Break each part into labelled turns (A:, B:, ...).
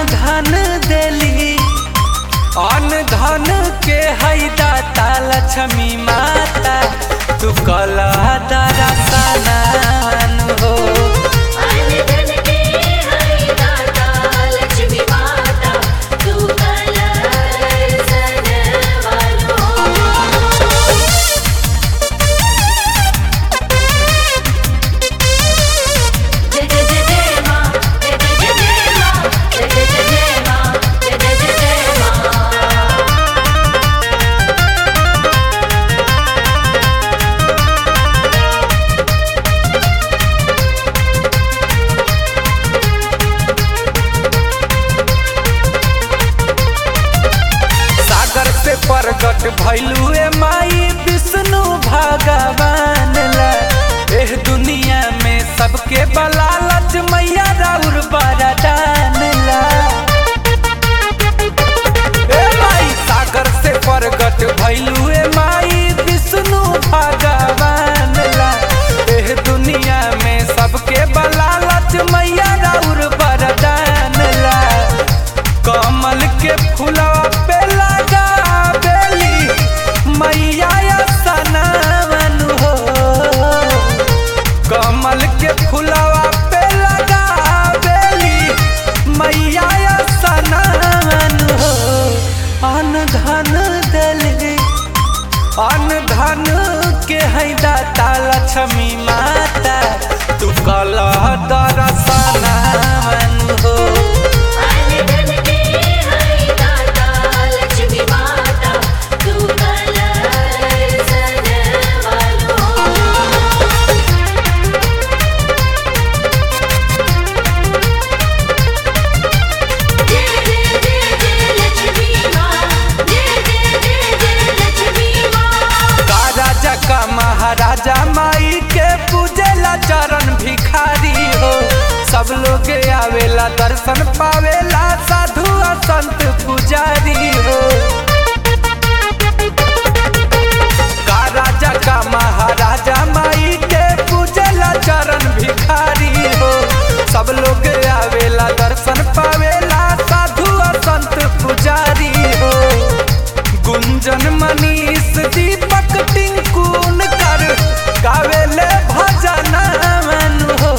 A: धन देली अन धन के है दाता लक्ष्मी माता तू कला दरसनान हो
B: अन धन के है दाता लक्ष्मी माता तू कलर सनवालो जय जय जय जय माँ जय जय जय जय माँ जय जय जय जय माँ जय जय जय जय माँ
A: सागर से प्रकट भैलू ए माई विष्णु भगवान ला एह दुनिया में सबके बलालच मैया राउर बरदान ला ए माई सागर से प्रकट भैलू ए माई विष्णु भगवान ला एह दुनिया में सबके बलालच मैया राउर बरदान ला कमल के फुलवा पे लगा बेली मैया सनावन हो कमल के फुलवा पे लगा बेली मैया सनावन हो अन धन दली अन धन के है दाता लक्ष्मी माता तू कला दरसनावन हो
B: अन धन के है दाता लक्ष्मी माता तू कलर सनवालो जय जय जय जय लक्ष्मी माँ जय जय जय जय लक्ष्मी माँ
A: का राजा का महाराजा माई के पूजेला चरण भिखारी हो सब लोग आवेला दर्शन पावेला साधु और संत पुजारी हो का राजा का महाराजा माई के पूजेला चरण भिखारी हो सब लोग आवेला दर्शन पावेला साधु और संत पुजारी हो गुंजन मनीष दीपक टिंकुन कर गावेले भजन हो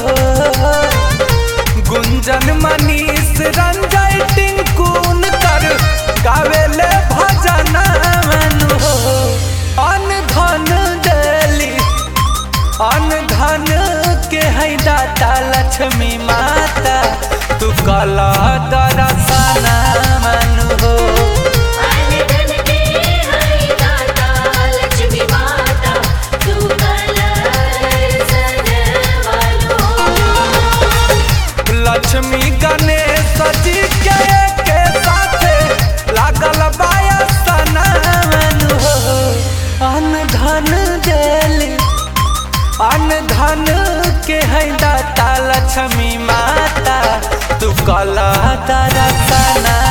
A: गुंजन मनीष रंजय टिंकुन कर गावेले भजन हो अन धन देली अन धन के है दाता लक्ष्मी माता तू कला दरसना मन हो
B: अन धन के है दाता लक्ष्मी माता तू कलर सनवालो
A: लक्ष्मी गणेश जी के के साथे लागल बायसनावन हो अन धन देली अन धन के है दाता लक्ष्मी माता तू कला दरसना